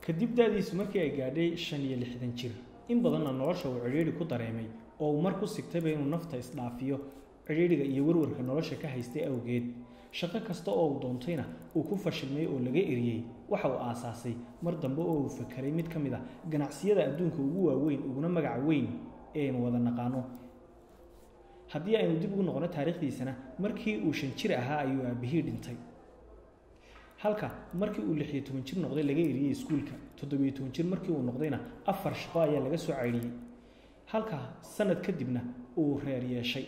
kadib da-diisu markii ay gaadhay shan iyo lixdan jir in badanna nolosha uu cidhiidhi ku dareemay oo uu mar ku sigtayba inuu nafta isdhaafiyo cidhiidhiga iyo warwarka nolosha ka haystay awgeed shaqo kasta oo uu doontayna uu ku fashilmay oo laga eriyey waxa uu aasaasay mar dambe oo uu fakeray mid ka mid a ganacsiyada adduunka ugu waaweyn uguna magaca weyn ee aynu wada naqaano haddii aynu dib ugu noqono taariikhdiisana markii uu shan jir ahaa ayuu aabihii dhintay halka markii uu lix iyo toban jir noqday laga eriyey iskuulka toddobiyo toban jir markii uu noqdayna afar shaqo ayaa laga soo caydhiyey halka sanad kadibna uu reer yeeshay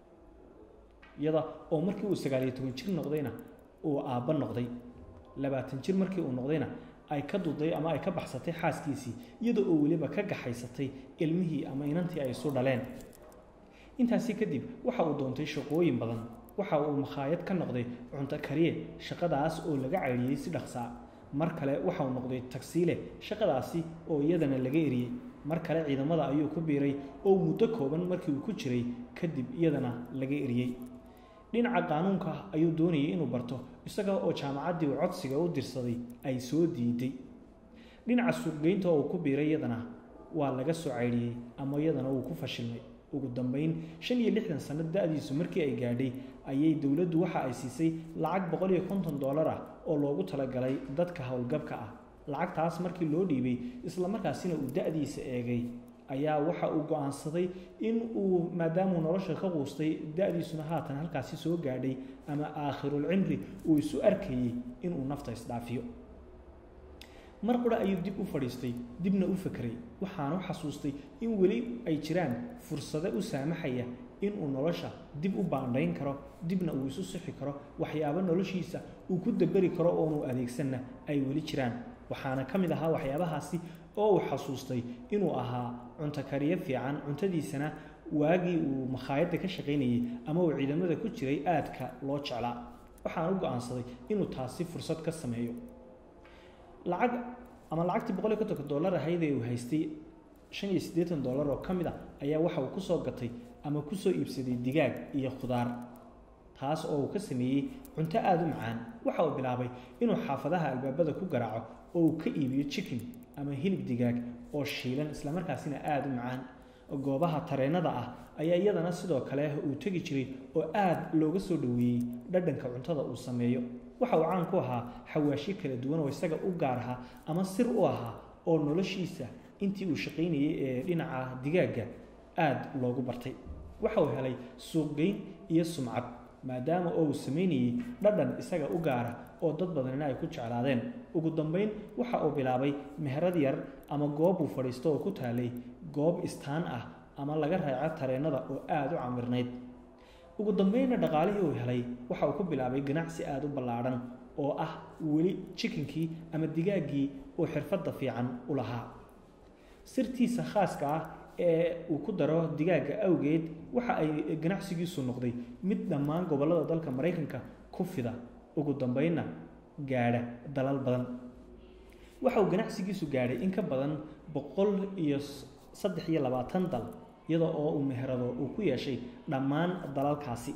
iyada oo markii uu sagaaliyo toban jir noqdayna uu aabbo noqday labaatan jir markii uu noqdayna ay ka duday ama ay ka baxsatay xaaskiisii iyada oo weliba ka gaxaysatay ilmihii ama inantii ay isu dhaleen intaasi kadib waxa uu doontay shaqooyin badan waxa uu makhaayad ka noqday cunto kariye shaqadaas oo laga caydhiyey si dhaqsaa mar kale waxa uu noqday tagsiile shaqadaasi oo iyadana laga eriyey mar kale ciidamada ayuu ku biiray oo muddo kooban markii uu ku jiray kadib iyadana laga eriyey dhinaca qaanuunka ayuu doonayay inuu barto isaga oo jaamacaddii uu codsiga u dirsaday ay soo diiday dhinaca suuqgeynta oo uu ku biiray iyadana waa laga soo caydhiyey ama iyadana uu ku fashilmay ugu dambeyn shan iyo lixdan sanno da-diisu markii ay gaadhay ayay dowladdu waxa ay siisay lacag boqol iyo konton dollar ah oo loogu talagalay dadka howlgabka ah lacagtaas markii loo dhiibay islamarkaasina uu da-diisa eegay ayaa waxa uu go-aansaday in uu maadaamuu nolosha ka quustay da-diisuna haatan halkaasi soo gaadhay ama aakhirul cimri uu isu arkayey inuu nafta isdhaafiyo mar qura ayuu dib u fadhiistay dibna u fakeray waxaana u xasuustay in weli ay jiraan fursado u saamaxaya inuu nolosha dib u baandhayn karo dibna uu isu sixi karo waxyaabo noloshiisa uu ku daberi karo oonu adeegsanna ay weli jiraan waxaana ka mid ahaa waxyaabahaasi oo uu xasuustay inuu ahaa cunto kariyo fiican cuntadiisana waagii uu makhaayadda ka shaqaynayey ama uu ciidamada ku jiray aadka loo jeclaa waxaana u go-aansaday inuu taasi fursad ka sameeyo lacag ama lacagtii boqol iyo kontonka dollar ahayd ee uu haystay shan iyo siddeetan dollar oo ka mid a ayaa waxa uu kusoo gatay ama kusoo iibsaday digaag iyo khudaar taas oo uu ka sameeyey cunto aada u macaan waxa uu bilaabay inuu xaafadaha albaabada ku garaaco oo uu ka iibiyo chicken ama hilib digaag oo shiilan islamarkaasina aada u macaan goobaha tareennada ah ayaa iyadana sidoo kale uu tegi jiray oo aada looga soo dhoweeyey dhadhanka cuntada uu sameeyo waxa uu caan ku ahaa xawaashyo kala duwan oo isaga u gaar ahaa ama sir u ahaa oo noloshiisa intii uu shaqaynayey ee dhinaca digaagga aada loogu bartay waxa uu helay suuqgeyn iyo sumcad maadaama oo uu samaynayey dhadhan isaga u gaara oo dad badanina ay ku jeclaadeen ugu dambeyn waxa uu bilaabay meherad yar ama goob uu fadhiisto oo ku taalay goob istaan ah ama laga raaco tareennada oo aada u camirnayd ugu dambeynna dhaqaalihii uu helay waxa uu ku bilaabay ganacsi aada u ballaadhan oo ah weli jikinkii ama digaaggii uu xirfadda fiican u lahaa sirtiisa khaaska ah ee uu ku daro digaagga awgeed waxa ay ganacsigiisu noqday mid dhammaan gobollada dalka maraykanka ku fida ugu dambeynna gaadha dalal badan waxa uu ganacsigiisu gaadhay in ka badan boqol iyo saddex iyo labaatan dal iyada oo uu meherado uu ku yeeshay dhammaan dalalkaasi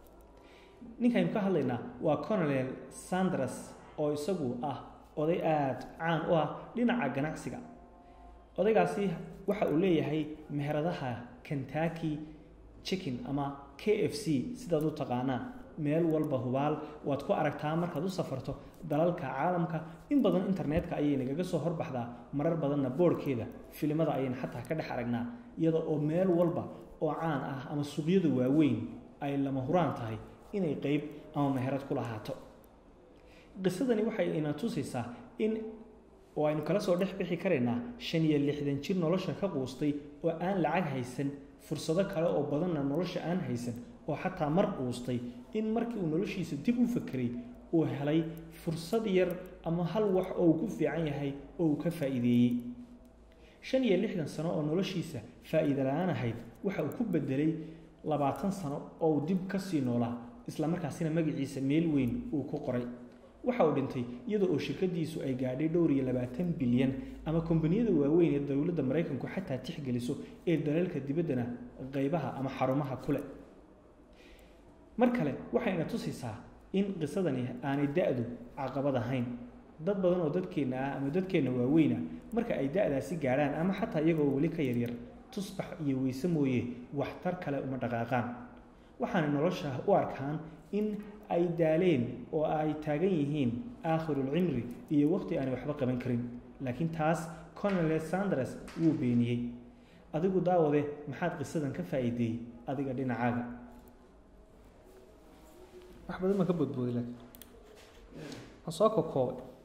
ninkaynu ka hadlaynaa waa colonel sanders oo isagu ah oday aada caan u ah dhinaca ganacsiga odaygaasi waxa uu leeyahay meheradaha kentucky chicken ama k f c sidaad u taqaanaan meel walba hubaal waad ku aragtaa markaad u safarto dalalka caalamka in badan internetka ayay nagaga soo horbaxdaa marar badanna boorhkeeda filimada ayayna xataa ka dhex aragnaa iyada oo meel walba oo caan ah ama suuqyada waaweyn ay lama huraan tahay inay qeyb ama meherad ku lahaato qisadani waxay ina tusaysaa in oo aynu kala soo dhex bixi karaynaa shan iyo lixdan jir nolosha ka quustay oo aan lacag haysan fursado kale oo badanna nolosha aan haysan oo xataa mar quustay in markii uu noloshiisa dib u fakeray uu helay fursad yar ama hal wax oo uu ku fiican yahay oo uu ka faa'iideeyey shan iyo lixdan sano oo noloshiisa faa'iida la-aan ahayd waxa uu ku bedelay labaatan sano oo uu dib ka sii noolaa islamarkaasina magaciisa meel weyn uu ku qoray waxa uu dhintay iyada oo shirkadiisu ay gaadhay dhowr iyo labaatan bilyan ama kombaniyada waaweyn ee dowladda maraykanku xataa tixgeliso ee dalalka dibaddana qeybaha ama xarumaha kule mar kale waxayna tusaysaa in qisadani aanay da-du caqabad ahayn dad badan oo dadkeenna ah ama dadkeenna waaweyna marka ay da-daasi gaadhaan ama xataa iyagoo weli ka yaryar tusbax iyo weyse mooye waxtar kale uma dhaqaaqaan waxaanay nolosha u arkaan in ay daaleen oo ay taagan yihiin aakhirulcimri iyo waqti aanay waxba qaban karin laakiin taas colonel sanders wuu beeniyey adigu daawade maxaad qisadan ka faa'iideeyey adiga dhinacaaga wax badan baan ka boodbooday laakiin waan soo kokoobay